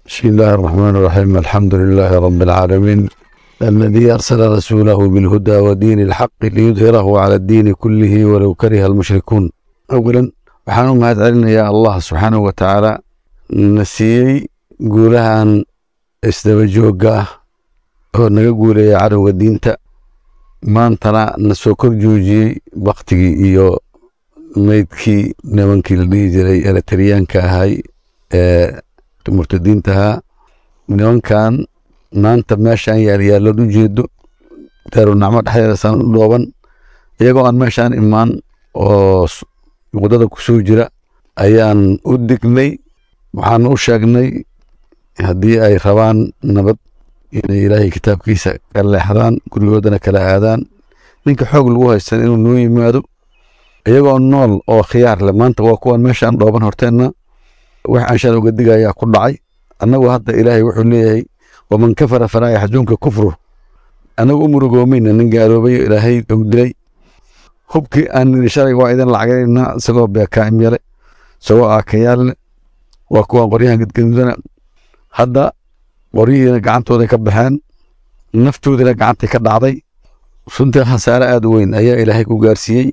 بسم الله الرحمن الرحيم الحمد لله رب العالمين الذي أرسل رسوله بالهدى ودين الحق ليظهره على الدين كله ولو كره المشركون أولا waxaan u mahad celinayaa allah subxaanahu wa tacaala na siiyey guulahan isdaba joogga ah oo naga guuleeya cadowga diinta maantana na soo kor joojiyey baktigii iyo meydkii nimankii la dhihi jiray eletriyaanka ahay ee murtadiintahaa nimankan maanta meeshaan yaalyaallood u jeedo daarunacmo dhexdeeda saan u dhooban iyagoo aan meeshaan imaan oo waddada ku soo jira ayaan u dignay waxaan u sheegnay haddii ay rabaan nabad inay ilaahay kitaabkiisa ka leexdaan gurigoodana kala aadaan ninka xoog lagu haystan inuu noo yimaado iyagoo nool oo khiyaar leh maanta waa kuwan meeshaan dhooban horteenna wax anshaan uga digayaa ku dhacay annagu hadda ilaahay wuxuu leeyahay waman kafara falaa yaxzunka kufru annagu u murugoomayna nin gaaloobay ilaahay og dilay hubkii aan nidhi shalay waa idin lacagaynaa isagoo beekaa'im yale isagoo aakayaalle waa kuwan qoryahan gadgadudana hadda qoryihiina gacantooday ka baxeen naftoodina gacantay ka dhacday runtii khasaare aad u weyn ayaa ilaahay ku gaarsiiyey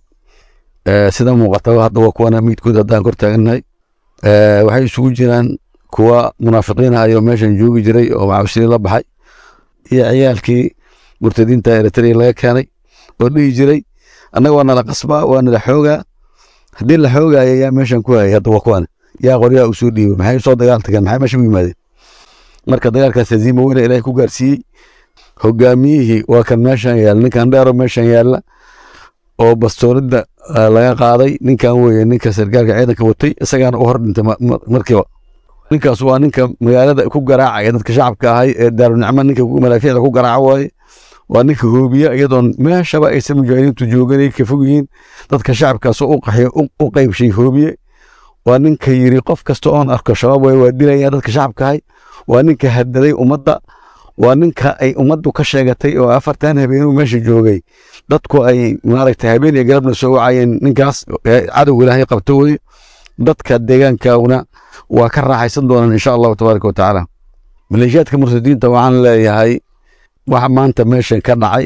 sida muuqataba hadda waa kuwana miidkood haddaan kor taagannahay waxay isugu jiraan kuwa munaafiqiin ah ayoo meeshan joogi jiray oo macawishnii la baxay iyo ciyaalkii murtadiinta eritrea laga keenay oo dhihi jiray annaga waa nala qasbaa waa nala xoogaa haddii la xoogaayo yaa meeshan ku hayay hadda waa kuwan yaa qoryaha u soo dhiibay maxay soo dagaal tageen maxay meesha u yimaadeen marka dagaalkaas haziima weyna ilaahay ku gaarsiiyey hogaamiyihii waa kan meeshan yaalla ninkan dheero meeshan yaalla oo bastooridda laga qaaday ninkan weeye ninka sargaalka ciidanka watay isagaana u hor dhintay markiiba ninkaas waa ninka magaalada ku garaacaya dadka shacabka ahay ee daarunicmo ninka malaafiicda ku garaaca waaye waa ninka hoobiya iyadoon meeshaba aysan mujaahidiintu jooganay ka fog yihiin dadka shacabkaasoo u qaxyo u qaybshay hoobiye waa ninka yiri qof kasta oon arko shabaab way waa dilaya dadka shacabka ahay waa ninka hadaday ummadda waa ninka ay ummaddu ka sheegatay oo afartan habeenuu meesha joogay dadku ay maaragtay habeen iyo galabna soo wacayeen ninkaas cadow ilaahay qabto weye dadka deegaankauna waa ka raaxaysan doonaan insha allahu tabaaraka wa tacaala maleeshiyaadka murtadiinta waxaan leeyahay waxa maanta meeshan ka dhacay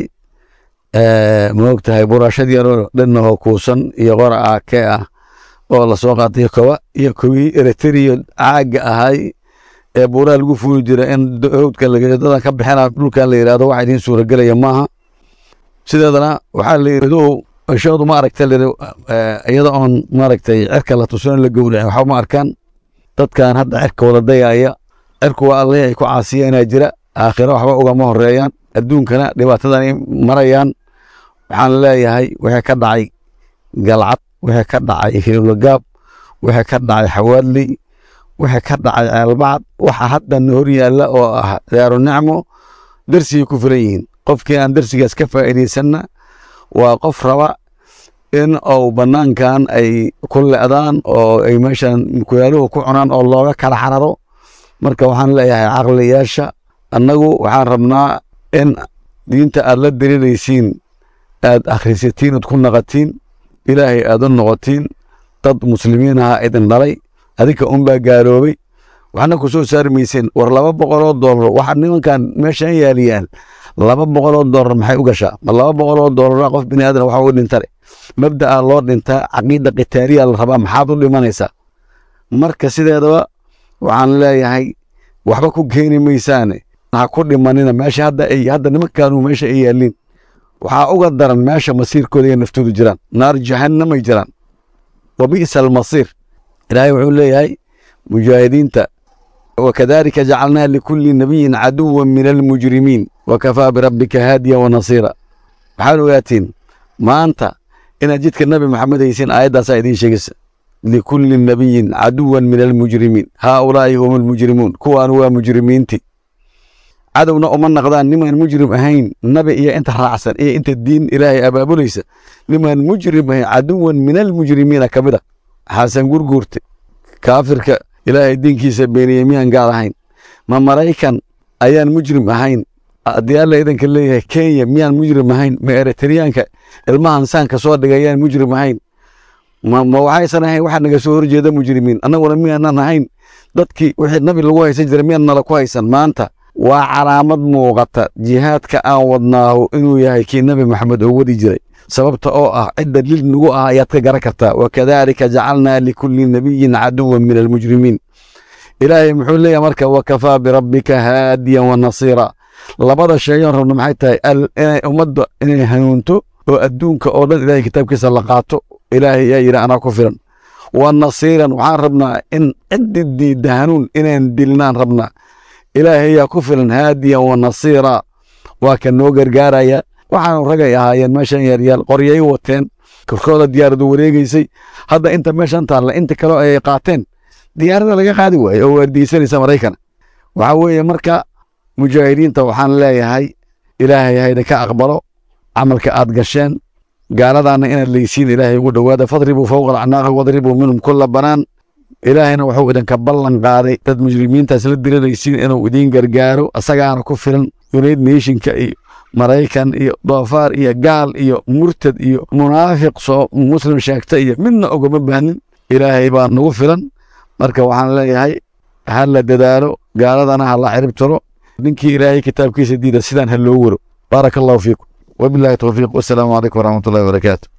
ma og tahay buraashad yaroo dhanahoo kuusan iyo qora aake ah oo lasoo qaatay koba iyo kowii eritrea caaga ahay ee buuraha lagu fuuli jira in howdka dadan ka bixina dhulkan la yidhahdo waxa idiin suuragelaya maaha sideedana waxaa la yidhi ishoodu ma aragta iyada oon maaragtay cirka la tusan la gowracin waxba ma arkaan dadkan hadda cirka wada dayaya cirku waa alleh ay ku caasiyanaa jira aakhiro waxba ugama horeeyaan adduunkana dhibaatadanay marayaan waxaan leeyahay wixii ka dhacay galcad wixii ka dhacay hiilagaab wixii ka dhacay xawaadley wixii ka dhacay ceelbacad waxa hadda na hor yaalla oo ah daaru nicmo darsigay ku filan yihiin qofkii aan darsigaas ka faa'iidaysanna waa qof raba in uu bannaankan ay ku le'daan oo ay meeshan mukuyaaluhu ku cunaan oo looga kala xararo marka waxaan leeyahay caqliyaasha annagu waxaan rabnaa in diinta aad la daliilaysiin aad akhrisatiin ood ku naqatiin ilaahay aad u noqotiin dad muslimiin aha idin dhalay adinka unbaa gaaloobay waxna ku soo saari mayseen war laba boqoloo doolar waxa nimankan meeshan yaaliyaan laba boqoloo doolar maxay u gashaa ma laba boqoloo doolar qof bini aadan waxa u dhintale mabda'a loo dhintaa caqiida qitaaliya la rabaa maxaad u dhimanaysaa marka sideedaba waxaan leeyahay waxba ku keeni maysaane ha ku dhimanina meesha hadda ay hadda nimankaanu meesha ay yaaliin waxaa uga daran meesha masiirkooda iyo naftoodu jiraan naar jahannamay jiraan wa bi'sa almasiir ilaahay wuxuu leeyahay mujaahidiinta wakadalika jacalnaa likulli nabiyin caduwan min almujrimiin wakafaa birabbika haadiya wanasiira waxaad ogaatiin maanta inaad jidka nabi maxamed haysiin aayaddaasaa idiin sheegaysa likulli nabiyin caduwan min almujrimiin haaulaa'i hum almujrimuun kuwaan waa mujrimiinti cadowna uma naqdaan nimaan mujrim ahayn nabi iyo inta raacsan iyo inta diin ilaahay abaabulaysa nimaan mujrim ahayn caduwan min almujrimiina ka mid a xasan gurguurte kaafirka ilaahay diinkiisa beeniyey miyaan gaal ahayn ma maraykan ayaan mujrim ahayn haddii alla idanka leeyahay kenya miyaan mujrim ahayn ma eritriyaanka ilmahan saanka soo dhigay ayaan mujrim ahayn ma waxaysan ahayn waxa naga soo horjeeda mujrimiin annaguna miyaanan ahayn dadkii wixii nabi lagu haysan jiray miyaad nala ku haysan maanta waa calaamad muuqata jihaadka aan wadnaahu inuu yahay kii nabi maxamed oo wadi jiray sababta oo ah cidda lil nagu ah ayaad ka garan kartaa wakadalika jacalnaa likulli nabiyin caduwan min almujrimiin ilaahay muxuu leeyahay marka wakafaa birabbika haadiyan wa nasiira labada sheegan rabno maxay tahay inay ummadda inay hanuunto oo adduunka oo dhan ilahay kitaabkiisa la qaato ilaahay yaa yidhi anaa ku filan wa nasiiran waxaan rabnaa in ciddi diidda hanuun inaan dilnaan rabnaa ilaahay yaa ku filan haadiyan wa nasiira waa ka noo gargaaraya waxaanu ragay ahaayeen meeshan yaaryaal qoryay wateen korkooda diyaaradu wareegeysay hadda inta meeshan taalla inta kale ay qaateen diyaarada laga qaadi waaye oo waardiyeysanaysa maraykana waxaa weeye marka mujaahidiinta waxaan leeyahay ilaahay hayda ka aqbalo camalka aad gasheen gaaladaana inaad leysiin ilaahay ugu dhowaada fadribuu fowqa alacnaaqi wadribuu minhum kulla banaan ilaahayna wuxuu idinka ballan qaaday dad mujrimiintaas la diranaysiin inuu idiin gargaaro asagaana ku filan united nationka iyo maraykan iyo doofaar iyo gaal iyo murtad iyo munaafiq soo muslim sheegta iyo midna ogama baahnin ilaahay baa nagu filan marka waxaan leeyahay ha la dadaalo gaaladana ha la cirib tiro ninkii ilaahay kitaabkiisa diida sidaan ha loo waro baaraka allahu fiikum wabillahi towfiiq wasalaamu calaykum waraxmatullahi wabarakaatu